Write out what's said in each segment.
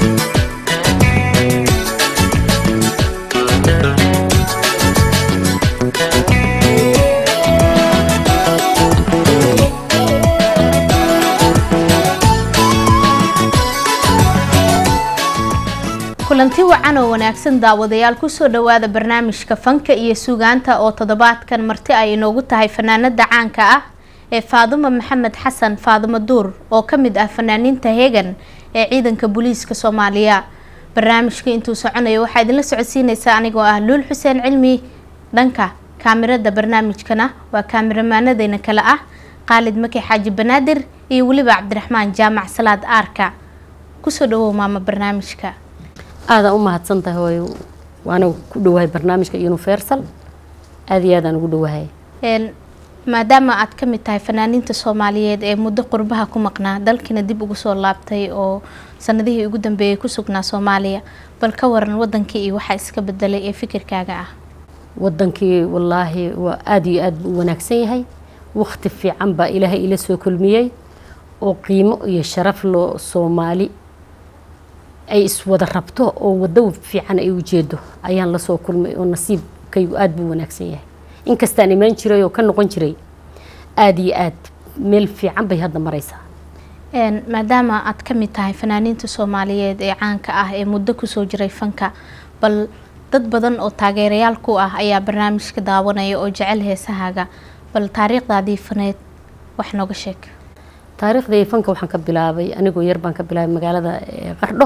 kulanti wacan oo wanaagsan daawadayaal kusoo dhawaada barnaamijka fanka iyo sugaanta oo toddobaadkan marti ay inoogu tahay fanaanada caanka ah ee faadumo maxamed xasan faadumo duur oo ka mid ah fanaaniinta heegan ee ciidanka booliiska soomaaliya barnaamijka intuu soconayo waxaa idinla socodsiineysaa anigoo ah luul xuseen cilmi dhanka kaamirada barnaamijkana waa kaamiramaanadeyna kale ah qaalid maki xaaji banaadir iyo weliba cabdiraxmaan jaamac salaad aarka kusoo dhawow maama barnaamijka aadaan u mahadsan tahay hooyo waana ku dhowahay barnaamijka universal aada iyo aadaan ugu dhowahay maadaama aad ka mid tahay fanaaniinta soomaaliyeed ee muddo qurbaha ku maqnaa dalkiina dib ugu soo laabtay oo sanadihii ugu dambeeyay ku sugnaa soomaaliya bal ka waran wadankii iyo waxaa iska bedelay ee fikirkaaga ah wadankii wallaahi waa aada iyo aada u wanaagsan yahay wakti fiican baa ilaahay ila soo kulmiyey oo qiimo iyo sharaf loo soomaali ay iswada rabto oo wado fiican ay ujeedo ayaan lasoo kulmay oo nasiibkaygu aada buu wanaagsan yahay inkastaan imaan jiray oo ka noqon jiray aada iyo aad meel fiican bay hadda maraysaa maadaama aad ka mid tahay fanaaniinta soomaaliyeed ee caanka ah ee muddo kusoo jiray fanka bal dad badan oo taageerayaal ku ah ayaa barnaamijka daawanaya oo jecel heesahaaga bal taariikhdaadii faneed wax nooga sheeg taariikhdii fanka waxaan ka bilaabay anigoo yar baan ka bilaabay magaalada qardho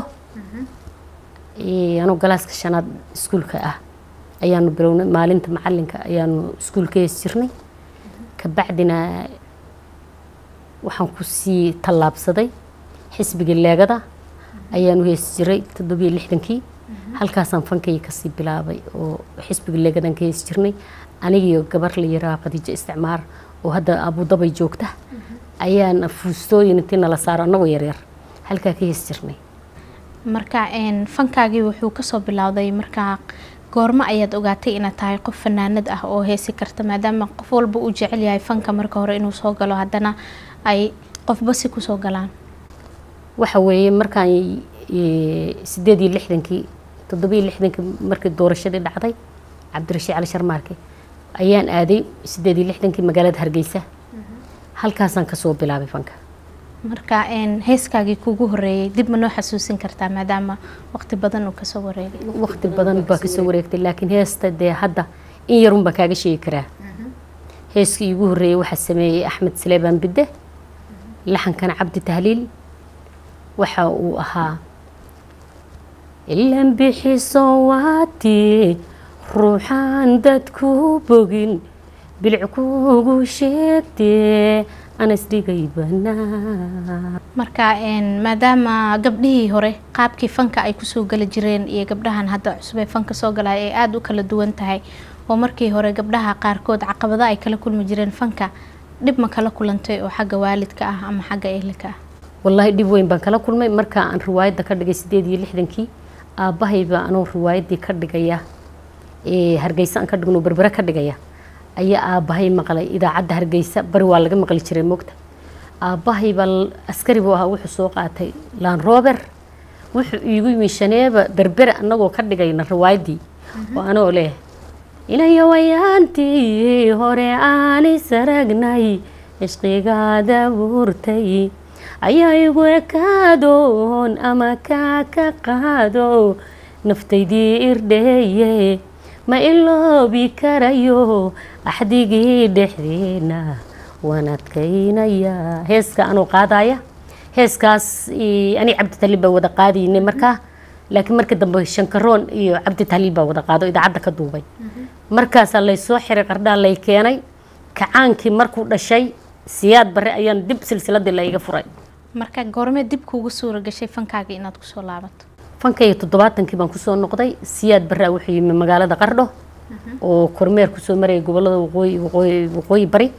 anoo galaaska shanaad iskuulka ah ayaanu bilownay maalinta macalinka ayaanu iskuulka hees jirnay kabacdina waxaan kusii tallaabsaday xisbiga leegada ayaanu hees jiray toddobiyo lixdankii halkaasaan fankayga kasii bilaabay oo xisbiga leegadaan ka hees jirnay anigiyo gabar la yiraha khadiijo isticmaar oo hadda abudabay joogta ayaan fuustooyin intii nala saaro annagoo yaryar halkaa ka hees jirnay marka fankaagii wuxuu kasoo bilowday markaa goormo ayaad ogaatay inaad tahay qof fanaanad ah oo heesi karta maadaama qof walba uu jecel yahay fanka marka hore inuu soo galo haddana ay qofba si kusoo galaan waxa weeye markaan sideed iyo lixdankii toddobiyo lixdankii markii doorashadii dhacday cabdirashiid cali sharmaarke ayaan aaday sideed iyo lixdankii magaalada hargeysa halkaasaan kasoo bilaabay fanka marka heeskaagii kugu horeeyay dib ma noo xasuusin kartaa maadaama waqti badan uu kasoo wareegay waqti badan baa kasoo wareegtay laakiin heesta dee hadda in yarun baan kaaga sheegi karaa heeskii igu horeeyey waxaa sameeyey axmed saleebaan bidde laxankana cabdi tahliil waxa uu ahaa ilan bixiso waati ruuxaan dadku bogin bilic kugu sheegtee anasdhigay banaa marka maadaama gabdhihii hore qaabkii fanka ay kusoo geli jireen iyo gabdhahan hadda cusub ee fanka soo galaya ay aada u kala duwan tahay oo markii hore gabdhaha qaarkood caqabado ay kala kulmi jireen fanka dhib ma kala kulantay oo xagga waalidka ah ama xagga ehelka ah wallaahi dhib weyn baan kala kulmay marka aan riwaayadda ka dhigay sideed iyo lixdankii aabbahaybaa anoo riwaayaddii ka dhigaya hargeysa aan ka dhigno berbere ka dhigaya ayaa aabbahay maqlay idaacadda hargeysa bari waa laga maqli jiray moogta aabbahay baa askari buu ahaa wuxuu soo qaatay laan rober wuxuu iigu yimi shaneeba berbere annagoo ka dhigayna riwaayaddii oo anoo leh ilayo wayaantii hore aan isaragnay cishqigaada buurtay ayaa igu ekaadoon ama kaa ka qaado naftaydii irdheeye ma iloobi karayo axdigii dhexdeena waan adkaynayaa heeska anoo qaadaya heeskaas ani cabdi taliil baa wada qaadaynay markaa laakiin markii dambe shankaroon iyo cabdi taliil baa wada qaado idaacadda ka duubay markaasaa laysoo xiray qardhaa lay keenay kacaankii markuu dhashay siyaad bare ayaan dib silsiladii layga furay marka goormee dib kuugu suura gashay fankaaga inaad kusoo laabato fankayga toddobaatankii baan kusoo noqday siyaad baraa wuxuu yimi magaalada qardho oo kormeer kusoo marayay gobolada waqooyi waqooyi waqooyi bari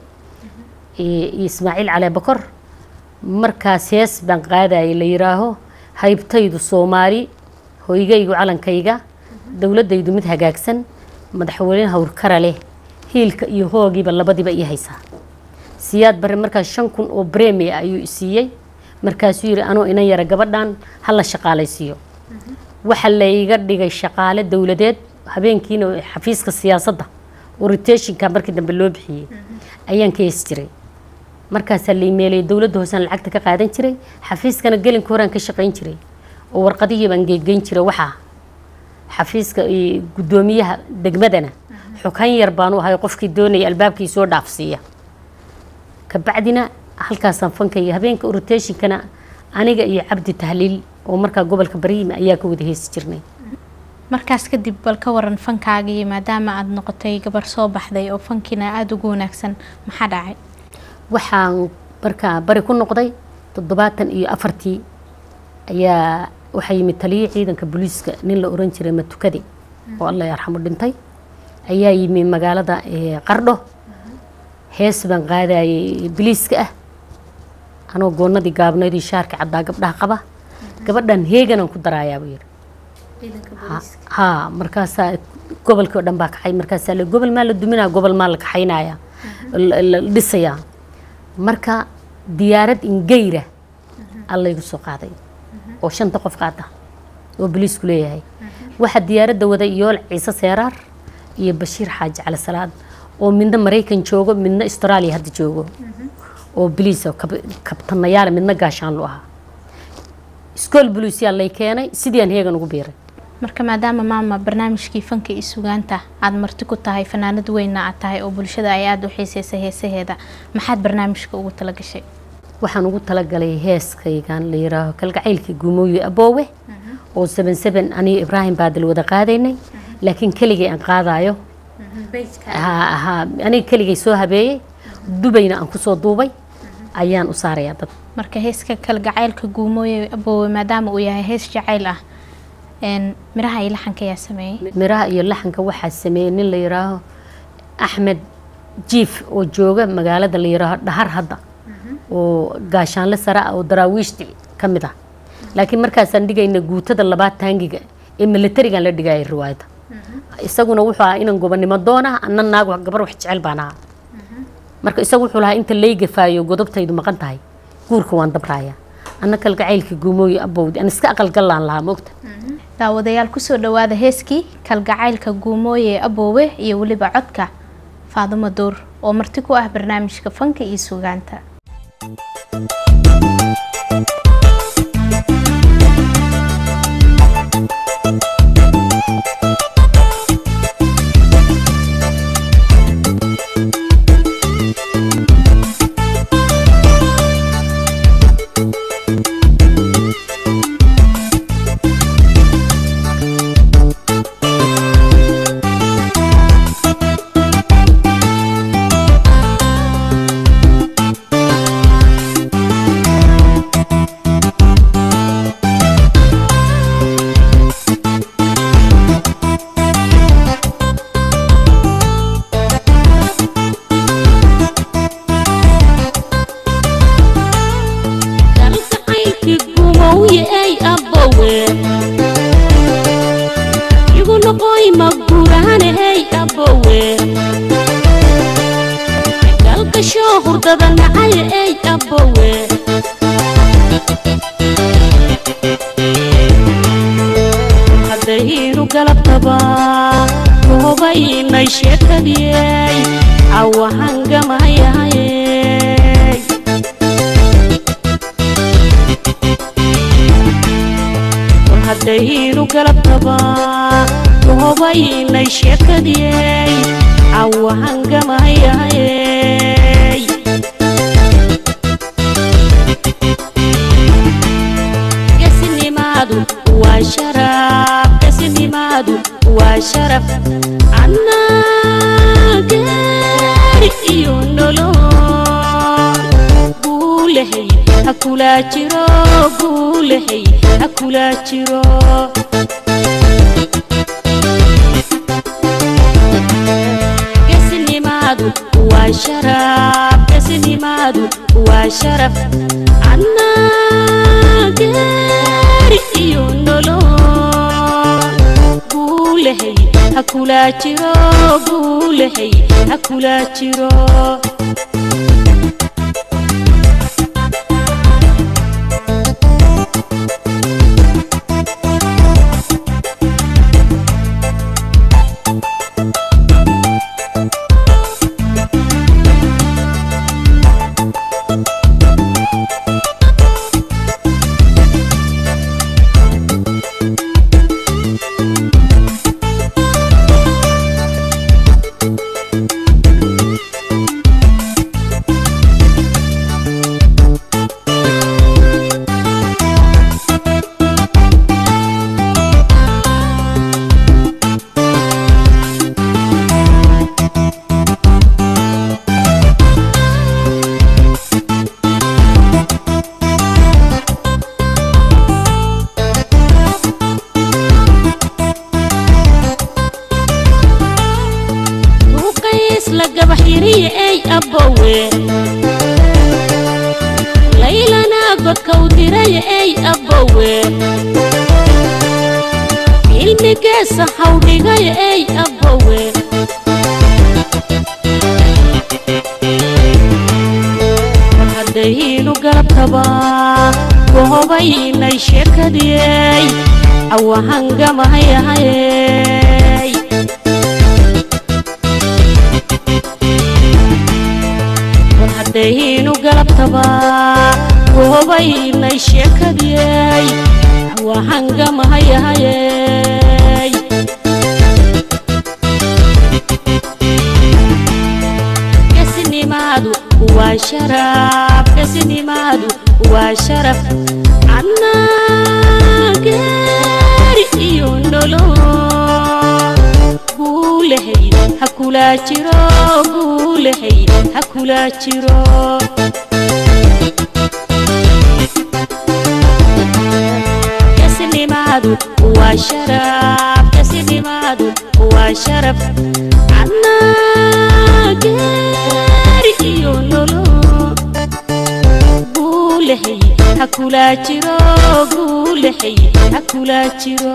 iyo ismaaciil cali bakor markaas hees baan qaadayay la yiraaho haybtaydu soomaali hoygaygu calankayga dowladaydu mid hagaagsan madaxweyne hawrkara leh hiilka iyo hoogiiba labadiiba ii haysaa siyaad bare markaas shan kun oo bremia ayuu isiiyey markaasuu yidhi anoo inan yara gabadhan hala shaqaalaysiiyo waxa la iga dhigay shaqaale dowladeed habeenkiina xafiiska siyaasadda orientationka markii dambe loo bixiyey ayaan ka heesi jiray markaasaa la imeelay dowladda hoosaan lacagta ka qaadan jiray xafiiskana gelinka horaan ka shaqayn jiray oo warqadihii baan geegeyn jiray waxaa xafiiska iyo guddoomiyaha degmadana xukan yar baan u ahay qofkii doonaya albaabkii soo dhaafsiiya kabacdina halkaasaan fankaya habeenka orientationkana aniga iyo cabdi tahliil oo markaa gobolka bariime ayaa ka wada heesi jirnay markaas kadib bal ka waran fankaagii maadaama aada noqotay gabar soo baxday oo fankiina aada ugu wanaagsan maxaa dhacay waxaan markaa bari ku noqday toddobaatan iyo afartii ayaa waxaa yimid taliyii ciidanka booliiska nin la oran jiray matukade oo alla yarxamo dhintay ayaa yimi magaalada qardho hees baan qaadayay biliiska ah anoo goonadii gaabnayd iyo shaarka caddaa gabdhaha qaba gabadhan heeganaan ku daraayaa buu yidhi haa markaasaa gobolkii oo dhan baa kaxay markaasaa le gobol maa la duminaya gobol maa la kaxaynaya la dhisayaa marka diyaarad ingeyra allaygu soo qaaday oo shanta qof qaada oo boliisku leeyahay waxaa diyaaradda waday yool ciise seeraar iyo bashiir xaaji cali salaad oo midna maraykan joogo midna australia hadda joogo oo boliis kabtanayaal midna gaashaanlu ahaa iskool boliisyaa lay keenay sidii aan heegan ugu biiray marka maadaama maama barnaamijkii fanka iyo sugaanta aada marti ku tahay fanaanad weynna aad tahay oo bulshada ay aada u xiiseysay heesaheeda maxaad barnaamijka ugu talagashay waxaan ugu talagalay heeskaygan la yiraaho kalgacaylkii guumooye aboowe oo seven seven aniga ibraahim baadil wada qaadaynay laakiin keligay aan qaadayo ha aniga keligay soo habeeyey dubayna aan kusoo duubay ayaan u saarayaa dad marka heeska kalgacaylka guumooye aboowe maadaama uu yahay hees jacayl ah miraha iyo laxanka ayaa sameeyey miraha iyo laxanka waxaa sameeyey nin la yiraaho axmed jiif oo jooga magaalada la yiraaho dhahar hadda oo gaashaanle sare ah oo daraawiishti ka mid ah laakiin markaasaan dhigayna guutada labaad taangiga ee militarigan la dhigayay riwaayadda isaguna wuxuu ahaa inan gobonimo doona anna naag gabar wax jecel baan ahaa marka isagu wuxuu lahaa inta laygafaayo godobtaydu maqan tahay guurka waan dabraaya anna kalgacaylkii guumooye abowdi aan iska aqalgallaan lahaa moogta daawadayaal kusoo dhawaada heeskii kalgacaylka guumooye aboowe iyo weliba codka faadumo duur oo marti ku ah barnaamijka fanka iyo sugaanta ey abbowe laylana godkau diray ey abbowe ilmigeesa hawdhigay ey abbowe haddaynu galabtaba goobaynay sheekadiyey cawahangamahayahayey war haddaynu galabtaba goobaynay sheekadiyey cawahangamahayahayey gesinimaadu waa sharaf gesinimaadu waa sharaf annaa geeri iyo nolo guulahay ha kulaa jiro guulahay ha kulaa jiro gesinimaadu waa sharaf gesinimaadu waa sharaf annaa geeri iyo nolo guulahay ha kulaa jiro guulahay ha kulaa jiro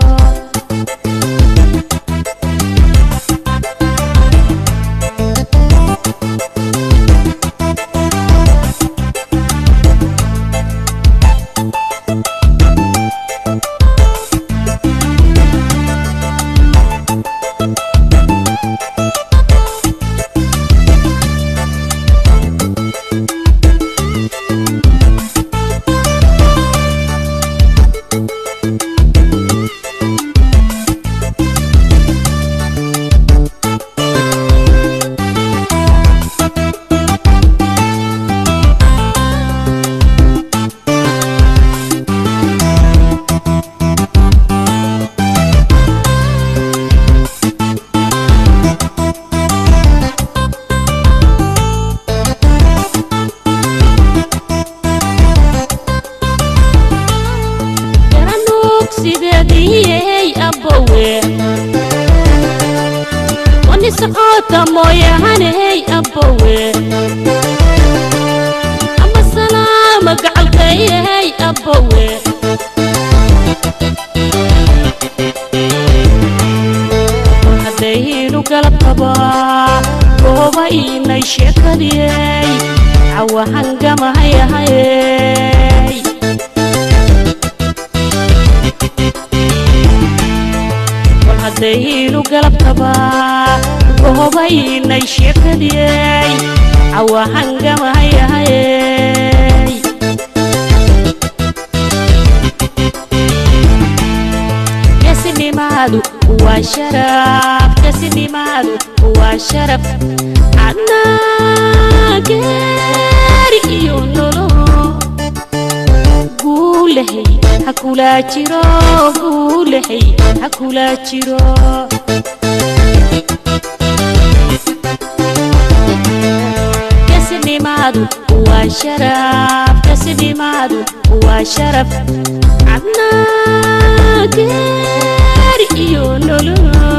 garanuug sideediyey abbowe wani socota mooyahaney abbowe ama salaama gacalkayey abbowe haddaynu galabtaba goobaynay sheekadiyey cawahangamahayahayey war haddaynu galabtaba goobaynay sheekadiyey cawahangamahayahayey gesinimaadu waa sharaf gesinimaadu waa sharaf annaa geeri iyo nolo guulahay ha kulaa jiro guulahay ha kulaa jiro gesinimaadu waa sharaf gesinimaadu waa sharaf annaa geeri iyo nolo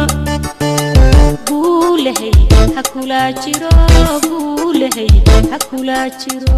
guulahay ha kulaa jiro guulahay ha kulaa jiro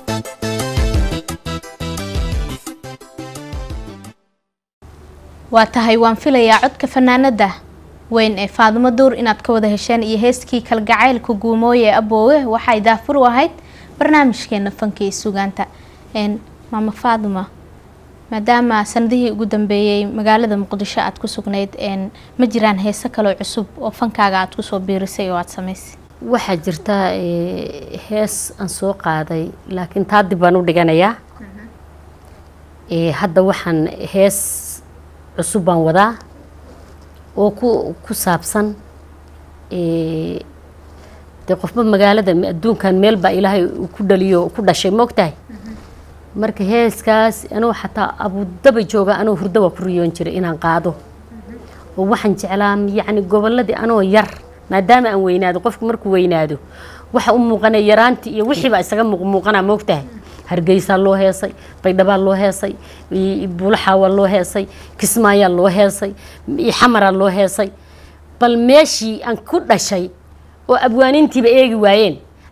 waa tahay waan filayaa codka fanaanada weyn ee faadimo duur inaad ka wada hesheen iyo heeskii kalgacaylka guumooye ee aboowe waxay daafur u ahayd barnaamijkeena fanka iyo sugaanta n maama faadima maadaama sanadihii ugu dambeeyey magaalada muqdisho aad ku sugnayd n ma jiraan heese kaloo cusub oo fankaaga aad kusoo biirisay oo aada samaysay waxaa jirta eh, hees aan soo qaaday laakiin taa dib baan u dhiganayaa Eh, hadda waxaan hees cusub baan wadaa oo ku ku saabsan eh, dee qofba magaalada me- adduunkan meel baa ilaahay uu ku dhaliyo ku dhashay moogtahay marka heeskaas anuu xataa abudaba jooga anuu hurdo waa ku riyoon jiray inaan qaado oo waxaan jeclaa yacni gobolladii anoo yar maadaama aan weynaado qofku markuu weynaado waxa u muuqanaya yaraantii iyo wixii baa isaga muuqmuuqanaa moogtahay hargeysaa loo heesay baydhabaa loo heesay i- buulaxaawaa loo heesay kismaayaa loo heesay i- xamaraa loo heesay bal meeshii aan ku dhashay oo abwaanintiiba eegi waayeen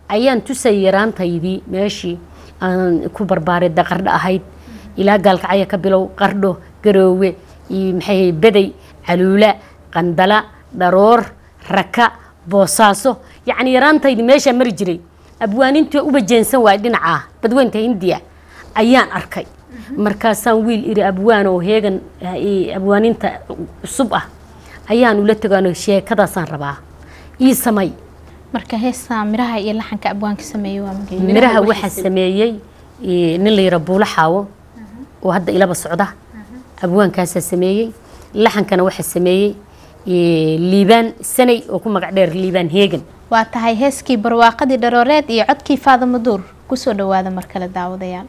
ayaan tusay yaraantaydii meeshii aan ku barbaaray da qardho ahayd ilaa gaalkacya ka bilow qardho garoowe iyo maxay bedey caluula qandala dharoor raka boosaaso yacni yaraantaydii meeshaa mari jiray abwaanintii uba jeensan waay dhinacaa badweynta hindiya ayaan arkay markaasaan wiil iri abwaan oo heegan abwaaninta cusub ah ayaan ula tegaano sheekadaasaan rabaa ii samay marka heestaa miraha iyo laxanka abwaanka sameeyey waa magee miraha waxaa sameeyey nin la yara buulo xaawo oo hadda ilaba socda abwaankaasaa sameeyey laxankana waxaa sameeyey liibaan sanay oo ku magac dheer liibaan heegan waa tahay heeskii barwaaqadii dharooreed iyo codkii faadamo duur kusoo dhawaada mar kale daawadayaal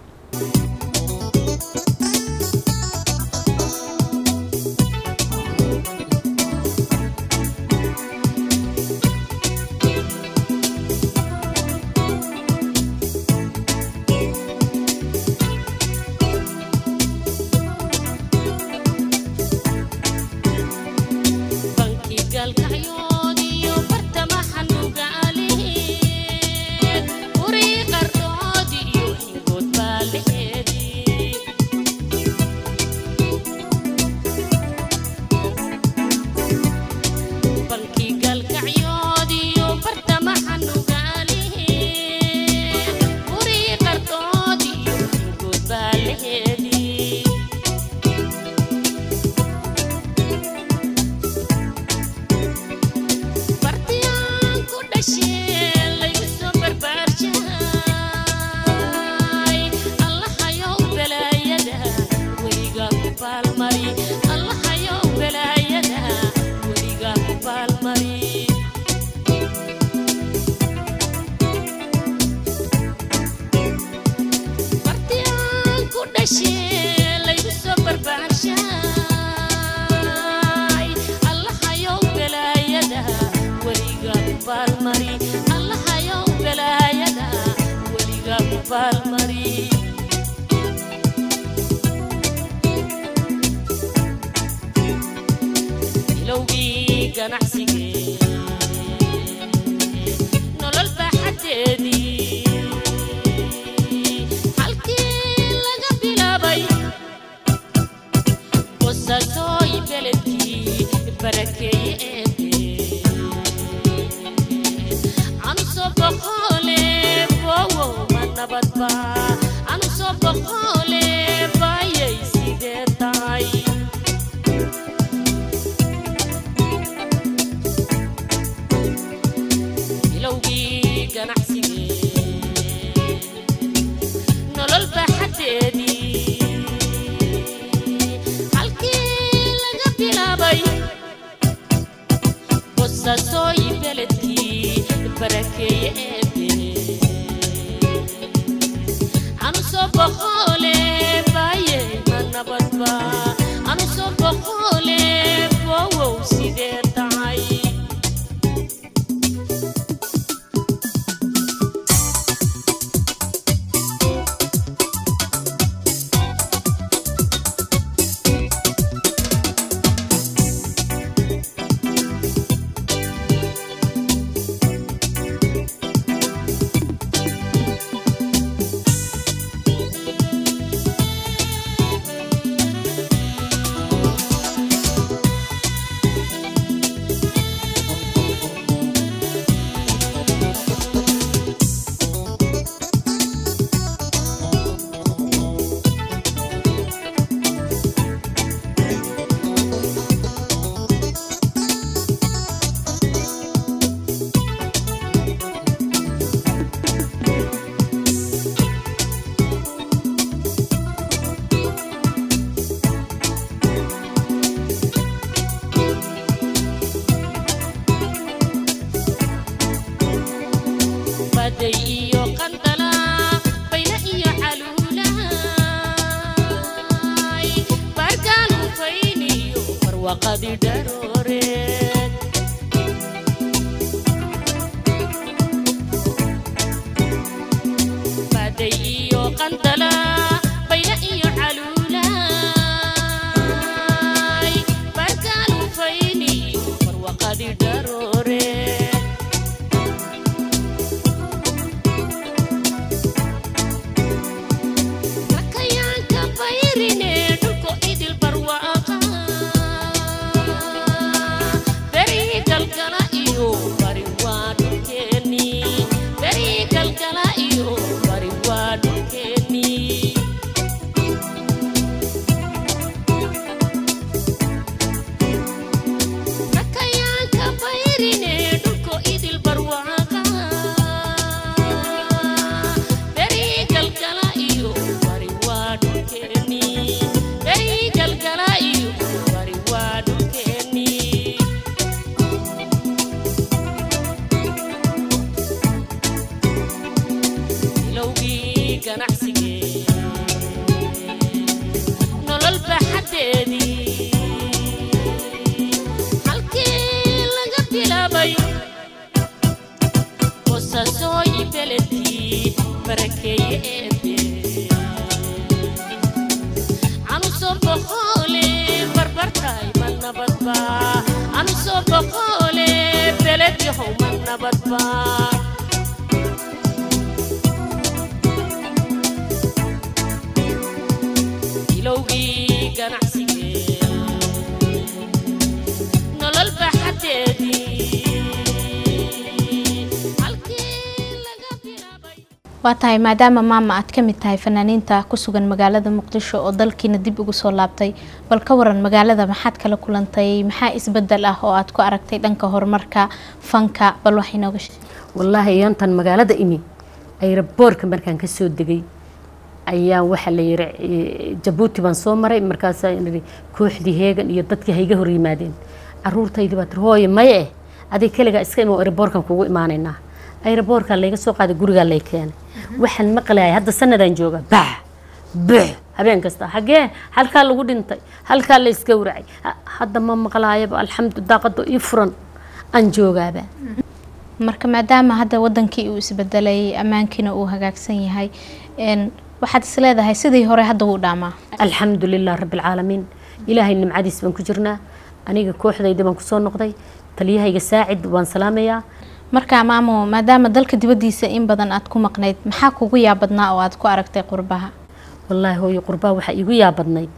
waa tahay maadaama maama aad ka mid tahay fanaaniinta ku sugan magaalada muqdisho oo dalkiina dib ugu soo laabtay bal ka waran magaalada maxaad kala kulantay maxaa isbedel ah oo aad ku aragtay dhanka horumarka fanka bal wax inooga sheeg wallaahi iyantan magaalada imi ayraboorka markaan ka soo degay ayaa waxaa la yiri eh, jabuuti baan soo maray markaasaa nidhi kooxdii heegan iyo dadkii hayga hor yimaadeen caruurtaydii baa tiri hooye maye eh adig keligaa iska imo ayraboorkan kugu imaanaynaa ayraboorkaa layga soo qaaday gurigaa lay keenay waxaan maqlayay hadda sanadaan jooga bax bux habeen kasta xagee halkaa lagu dhintay halkaa la isgowracay Ha- hadda ma maqlaayaba alxamdu daaqado ii furan aan joogaaba marka maadaama hadda wadankii uu isbedelay ammaankiina uu hagaagsan yahay een, waxaad is leedahay sidii hore hadda wuu dhaamaa alxamdu lilah rabbi alcaalamiin ilaahay nimcadiis baan ku jirnaa aniga kooxdayda baan kusoo noqday taliyahayga saacid waan salaamayaa marka maamo maadaama dalka dibaddiisa in badan aad ku maqnayd maxaa kugu yaabadnaa oo aad ku aragtay qurbaha wallaahi hooyo qurbaa waxaa iigu yaabadnayd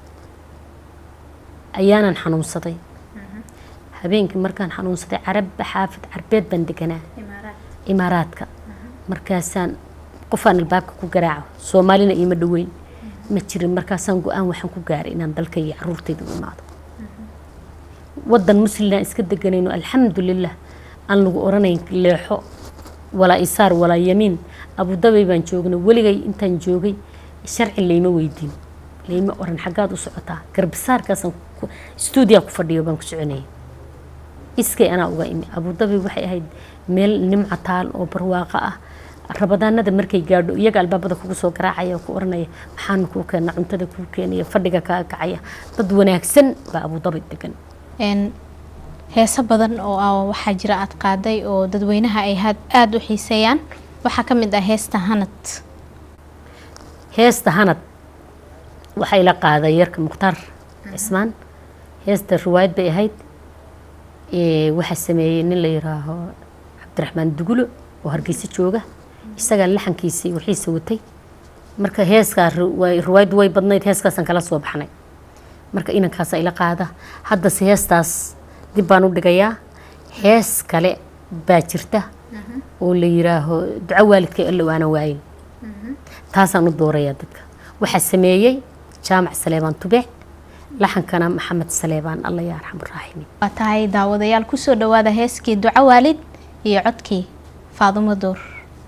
ayaanan xanuunsaday habeenkii markaan xanuunsaday carab xaafid carbeed baan deganaa imaaraadka markaasaan qofaan albaabka ku garaaco soomaalina iima dhoweyn ma jirin markaasaan go-aan waxaan ku gaaray inaan dalka iyo caruurtayda u imaado wadan muslimna iska deganayno alxamdulilah aan lagu oranayn leexo walaa isaar walaa yamiin abudabi baan joognay weligay intaan joogay sharci layma weydiin layma oran xaggaad u socotaa garbasaarkaasaan ku- stuudiyaa ku fadhiyo baan ku soconayay iskay anaa uga imi abudabi waxay ahayd meel nimco taal oo barwaaqo ah rabadaanada markay gaadho iyaga albaabada kugu soo garaacaya oo ku oranaya maxaana kuu keena cuntada kuu keenaya fadhiga kaa kacaya dad wanaagsan baa abudabi degan een, heeso badan oo ah waxaa jira aad qaaday oo dadweynaha ay had aada u xiiseeyaan waxaa ka mid ah heesta hanad heesta hanad waxay la qaaday yarka mukhtaar cismaan heesta riwaayad bay ahayd Ee, waxaa sameeyey nin la yiraaho cabdiraxmaan dugulo oo hargeysa jooga isagaa laxankiisii wixiisa watay marka heeskaa ri- way- riwaayaddu way badnayd heeskaasaan kala soo baxnay marka inankaasa ila qaada haddase heestaas dib baan u dhigayaa hees kale baa jirta oo la yiraaho duco waalidkay allow aanan waayin taasaan u doorayaa dadka waxaa sameeyey jaamac saleebaan tube laxankana maxamed saleebaan alla yaa arxam raaximiin waa tahay daawadayaal kusoo dhawaada heeskii duco waalid iyo codkii faadumo door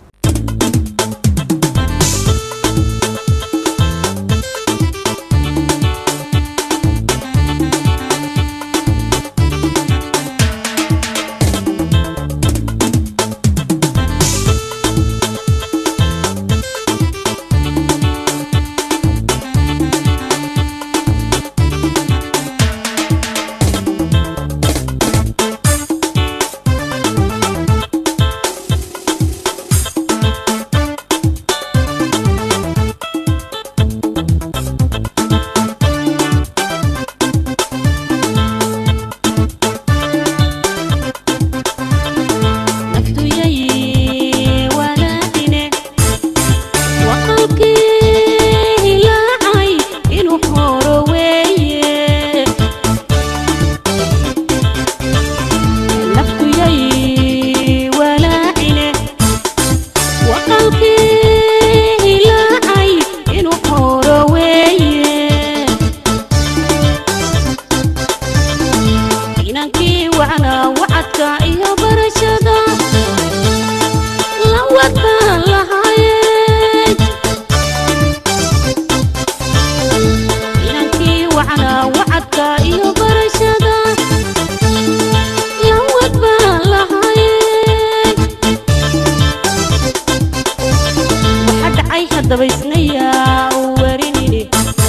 naftuyay walaacine waqalkii hilaacay inuu horo weeye naftuyay walaacine waqalkii hilaacay inuu horo weeye inankii wacnaa wacadka iyo barashada la wadbaan lahaayeen inankii wacnaa wacadka iyo barashada la wadbaan lahaayeen waxa dhacay haddaba isnayaa u warinini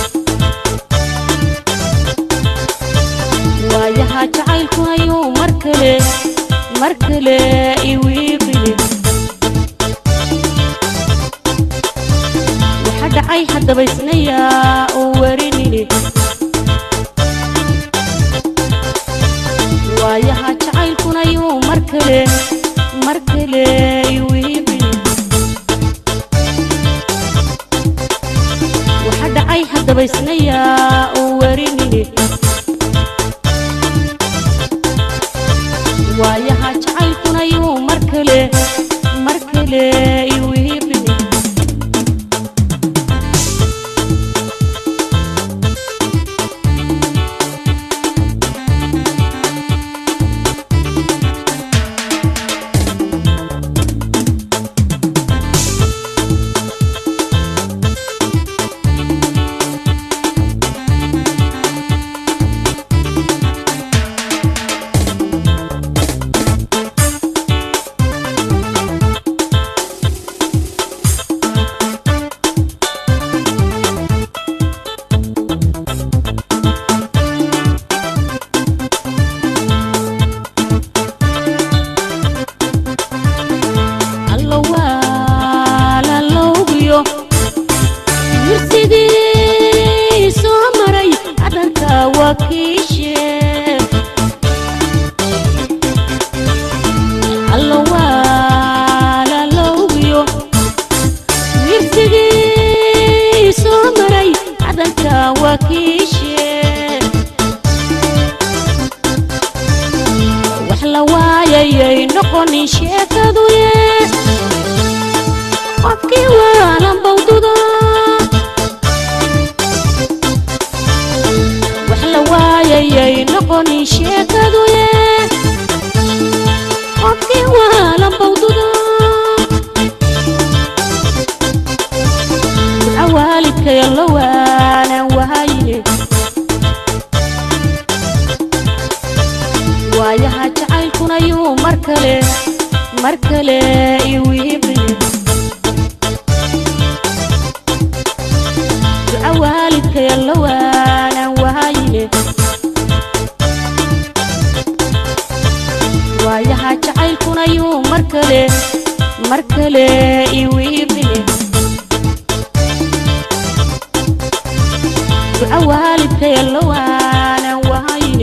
waayaha jacaylku ayuu mar kale mar kale iwiiqini waxa dhacay haddaba isnayaa u warinini waayaha jacaylkuna ayuu mar kale mar kale iwiiqini waxa dhacay haddaba isnayaa u warinini waayaha jacaylkuna yuu mar kale mar kale iwiibini wakiishe wax la waayayay noqonin sheekaduye qofkii waalan bawduda wax la waayayay noqonin sheekaduye qofkii waalan bawduda duca waalidkaya la waanan wahayne waayaha jacaylkuna yuu mar kale mar kale iwiibine duca waalidkaya la waanan wahayne waayaha jacaylkuna yuu mar kale mar kale iwiibine duca waalidkaya la waanan wahayne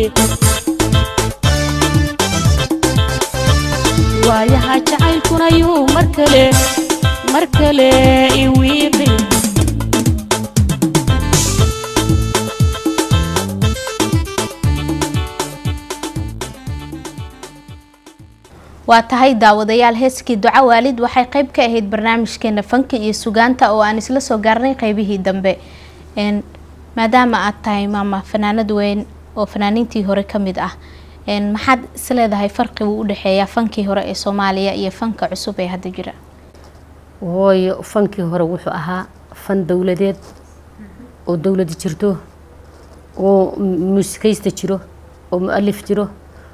waayaha jacaylkuna yuu mar kale mar kale iwiibin waa tahay daawadayaal heeskii duco waalid waxay qayb ka ahayd barnaamijkeena fanka iyo sugaanta oo aan isla soo gaarnay qaybihii dambe Een, maadaama aad tahay maama fanaanad weyn oo fanaaniintii hore ka mid ah een, maxaad isleedahay farqigu u dhexeeya fankii hore ee soomaaliya iyo fanka cusub ee hadda jira hooyo fankii hore wuxuu ahaa fan dowladeed oo dowladi jirto oo mu- muusikaysta jiro oo mu-alif jiro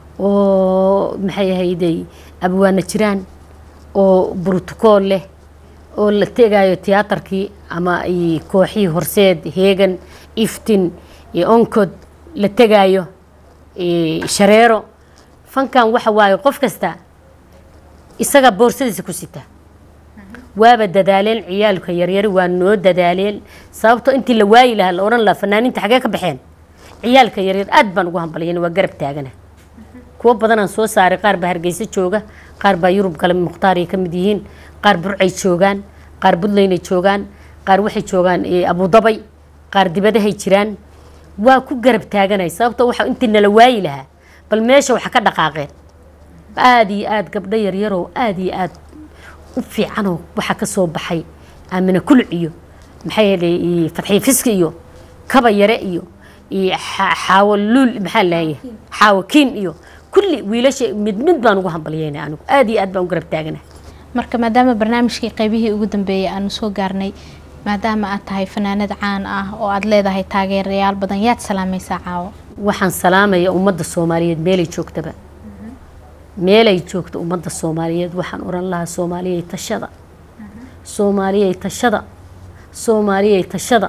oo maxay ahayday abwaana jiraan oo brotocool leh oo la tegayo tiyaatarkii ama ay kooxihii horseed heegan iftin iyo onkod la tegayo eh, shareero fankan waxa waaye qof kasta isaga boorsadiisa ku sita waaba dadaaleen ciyaalka yaryari waa noo dadaaleen sababto intii la waayi lahaa la odhan lahaa fanaaniinta xagee ka baxeen ciyaalka yaryar aad baan ugu hambalyan waa garab taagana kuwo badanaan soo saaray qaar baa hargeysa jooga qaar baa yurub kale mukhtaar ay ka mid yihiin qaar burcay joogaan qaar buntlanday joogaan qaar waxay joogaan eh, abudabay qaar dibadahay jiraan waa ku garab taaganay sababto waxa intii nala waayi lahaa bal meesha waxa ka dhaqaaqeen aada iyo aada gabdho yaryarow aada iyo aada u fiicanoo waxaa ka soo baxay aamina kuluc iyo maxay yeelay fadxiye fiski iyo kaba yare iyo iyo xa- xaawo luul maxaa leeyahay xaawo kiin iyo kulli wiilasha mid mid baan ugu hambalyeynay anigu aada iyo aad baan u garab taagana marka maadaama barnaamijkii qaybihii ugu dambeeyay aanu soo gaarnay maadaama aad tahay fanaanad caan ah oo aad leedahay taageerayaal badan yaad salaamaysaa caawo waxaan salaamaya ummadda soomaaliyeed meelay joogtaba meelay joogto ummadda soomaaliyeed waxaan oran lahaa soomaaliyay tashada soomaaliyay tashada soomaaliyay tashada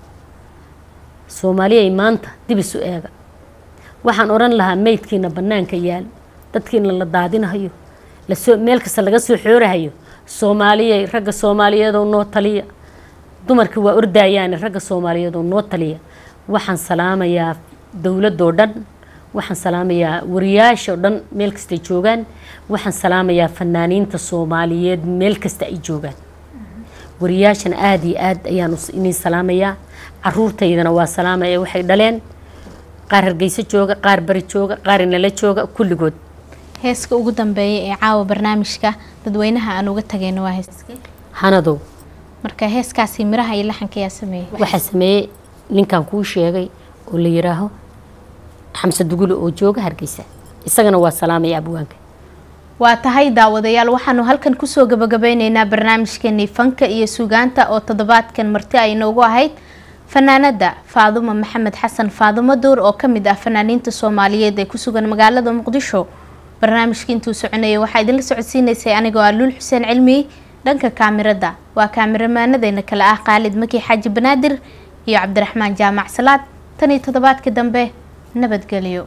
soomaaliyay maanta dib isu eega waxaan oran lahaa meydkiina bannaanka yaal dadkiina la daadinahayo lasoo meel kasta laga soo xoorahayo soomaaliyay ragga soomaaliyeedoo noo taliya dumarka waa ordayaane ragga soomaaliyeedoo noo taliya waxaan salaamayaa dowladoo dhan waxaan salaamayaa wariyaashoo dhan meel kastay joogaan waxaan salaamayaa fanaaniinta soomaaliyeed meel kasta ay joogaan wariyaashan aada iyo aad ayaan us- inin salaamayaa caruurtaydana waa salaamaya waxay dhaleen qaar hargeyso jooga qaar bari jooga qaar inala jooga kulligood heeska ugu dambeeya ee caawa barnaamijka dadweynaha aan uga tagayno waa heeskii hanadow marka heeskaasi miraha iyo laxanka yaa sameeyey waxaa sameeyey ninkan kuu sheegay oo la yidhaaho xamse dugule oo jooga hargeysa isagana waa salaamaya abwaanka waa tahay daawadayaal waxaanu halkan kusoo gabagabeyneynaa barnaamijkeenii fanka iyo sugaanta oo toddobaadkan marti ay inoogu ahayd fanaanada faadumo maxamed xasan faadumo duur oo kamid ah fanaaniinta soomaaliyeed ee kusugan magaalada muqdisho barnaamijkii intuu soconayay waxaa idinla socodsiineysay anigoo ah luul xuseen cilmi dhanka kaamirada waa kaamiramaanadeena kale ah khaalid maki xaaji banaadir iyo cabdiraxmaan jaamac salaad tan iyo toddobaadkii dambe nabadgelyo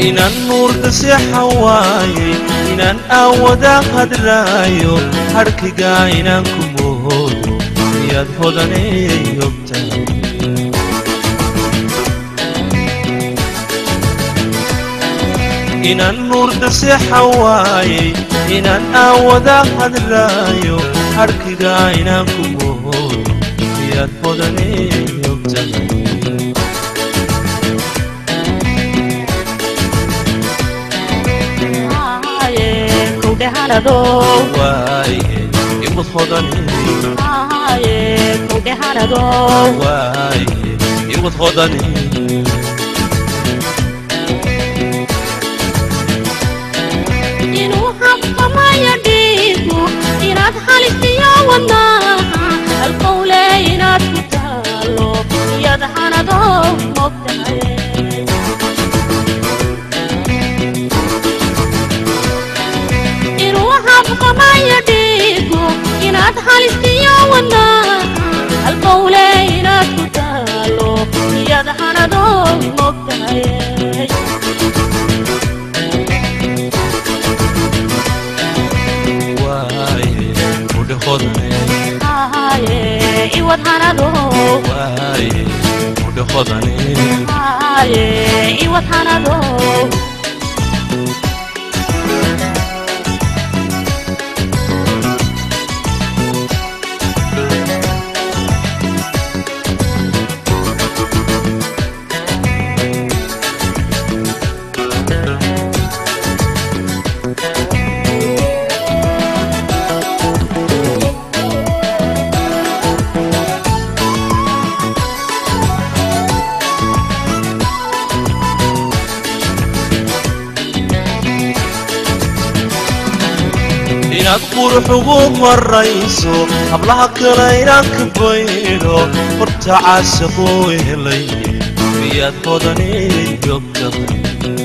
inaan nuurka seexan waayey inaan aawada hadlaayo harkiga inaan ku moodo miyaad hodanay ogtahay inaan nuurka seexan waayey inaan aawada hadlaayo harkiga inaan ku moodo miyaad hodanay ogtahay waaye imad hodanay waaye imad hodanay inuu habqamaya dhiigu inaad halisiyo wadnaha halqowle inaad ku taalo iyad hanado mogtahay inuu habqamaya dhiigu inaad halisiyo wadnaha halqowle inaad ku taalo iyad hanado mogtahay waaye mudhe hodanay Aye, iwad hanado waaye mudhe hodanay Aye, iwad hanado inaad qurux ugu marayso hablaha kale inaan ka baydho horta caashaquu helay miyaad hodanay ogtahay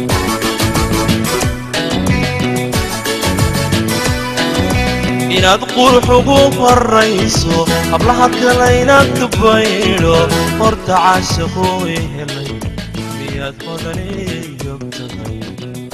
inaad qurux ugu marayso hablaha kale inaan ka baydho horta caashaquu helay miyaad hodanay ogtahay